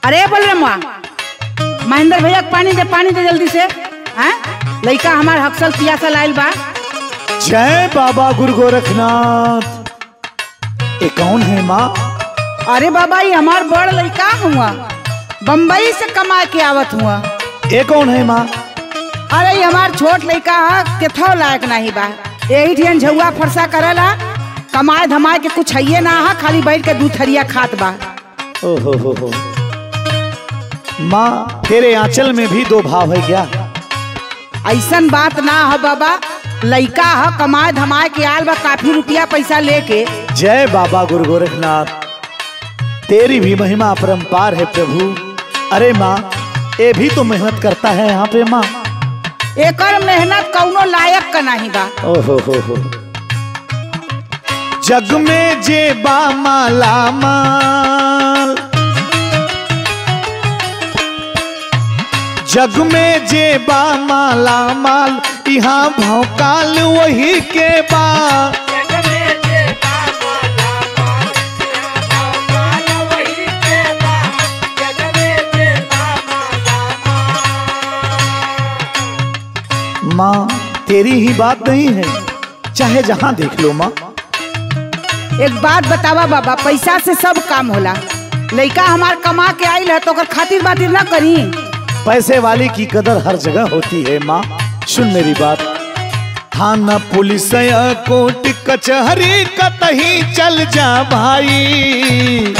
अरे बोल रे माँ महेंद्र भैया के पानी दे पानी दे जल्दी से हैं लड़का हमार हक्सल पियासा लाइल बा जय बाबा गुरु गोरखनाथ ये कौन है माँ अरे बाबा ये हमार बड़ लड़का हुआ बम्बई से कमा के आवत हुआ ये कौन है माँ अरे ये हमार छोट लड़का है केथो लायक नहीं बा यही ठियन झुआ फरसा करेला कमाए धमाए के कुछ है ना है खाली बैठ के दू थरिया खात बा ओहो हो हो माँ तेरे आंचल में भी दो भाव है क्या ऐसन बात ना है बाबा लड़का है कमाए धमाए के आल बा काफी रुपया पैसा लेके जय बाबा गुरु गोरखनाथ तेरी भी महिमा अपरंपार है प्रभु अरे माँ ये भी तो मेहनत करता है यहाँ पे माँ एकर मेहनत कौनो लायक का नहीं बा ओहो हो हो जग में जे बा माला माल जग में जे बा माला माल यहाँ भौकाल वही के बा माँ तेरी ही बात नहीं है चाहे जहाँ देख लो माँ एक बात बतावा बाबा पैसा से सब काम होला लड़का हमार कमा के आइल है तो ओकर खातिर बातिर ना करी पैसे वाले की कदर हर जगह होती है माँ सुन मेरी बात थाना पुलिस या कोर्ट कचहरी कतही चल जा भाई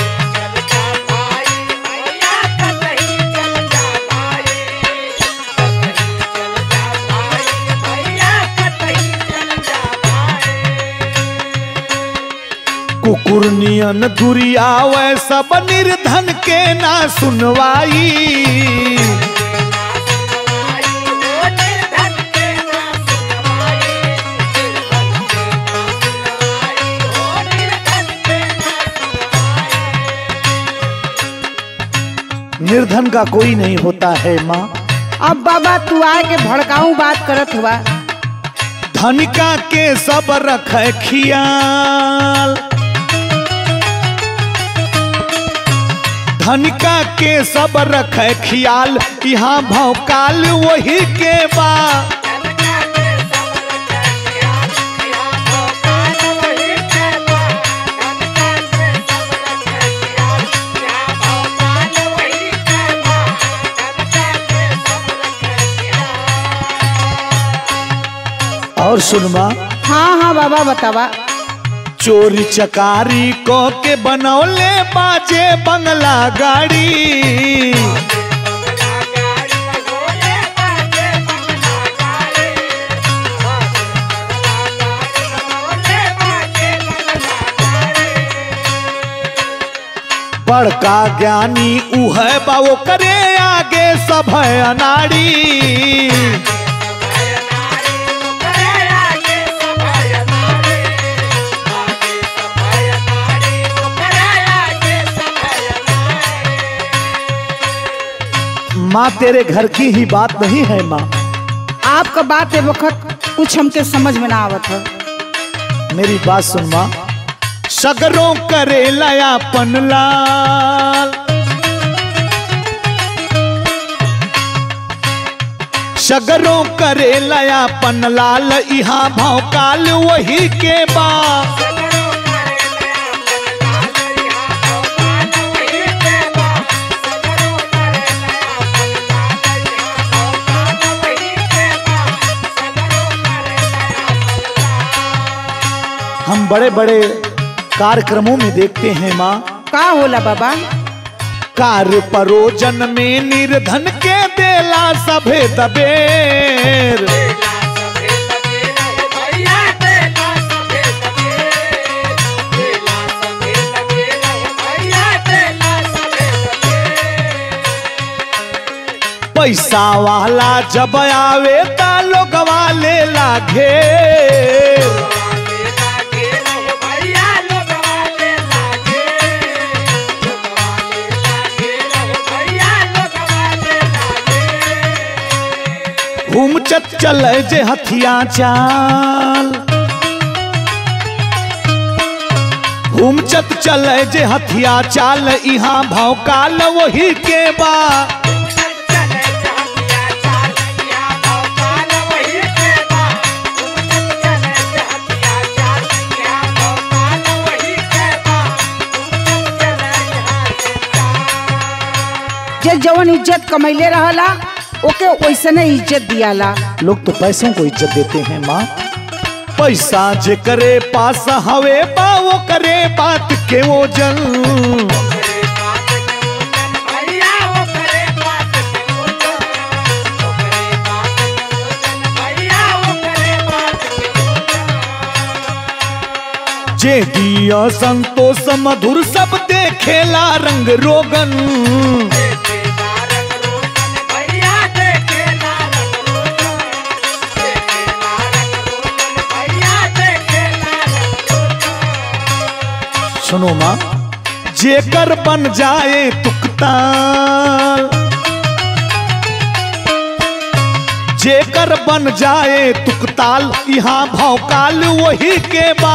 कुकुर नियन दुरियावे सब निर्धन के ना सुनवाई निर्धन का कोई नहीं होता है माँ अब बाबा तू आए के भड़काऊ बात करत हुआ धनिका के सब रख खियाल धनिका के सब रख खियाल यहाँ भौकाल वही के बा और सुनमा हाँ हाँ बाबा बतावा चोरी चकारी को के बनौले बाजे बंगला गाड़ी बड़का ज्ञानी उह बाबो करे आगे सब है अनाड़ी माँ तेरे घर की ही बात नहीं है माँ आपका बात ए वक्त कुछ हमके समझ में ना आवत है मेरी बात सुन माँ सगरों करे लयापन लाल सगरों करे लयापन लाल यहाँ भौकाल वही के बा हम बड़े बड़े कार्यक्रमों में देखते हैं माँ का होला बाबा कार्य परोजन में निर्धन के देला सभे दबेर पैसा वाला जब आवे ता लोग वाले लागे घूम चत चले जे हथिया चाल घूम चत इज्जत चले जे हथिया चाल यहाँ भौकाल वही के बा जे जवन इज्जत कमैले रहला ओके वैसने इज्जत दियाला लोग तो पैसों को इज्जत देते हैं माँ पैसा जे करे पास हवे बा वो करे बात के वो जन जे दिया संतोष मधुर सब देखेला रंग रोगन सुनो माँ जेकर बन जाए तुकताल जेकर बन जाए तुकताल यहाँ भौकाल वही के बा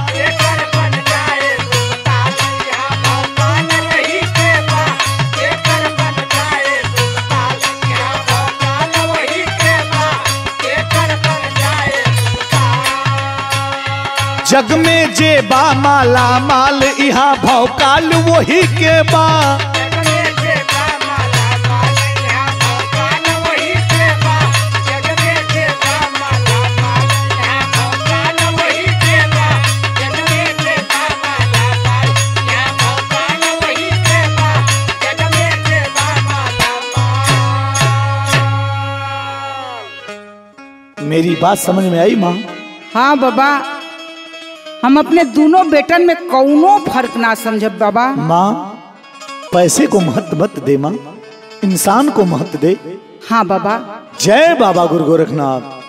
जग में जे बा माला माल यहाँ भौकाल वही के बा मेरी बात समझ में आई माँ हाँ बाबा हम अपने दोनों बेटन में कौनो फर्क ना समझब बाबा माँ पैसे को महत्व मत दे माँ इंसान को महत्व दे हाँ बाबा जय बाबा गुरु गोरखनाथ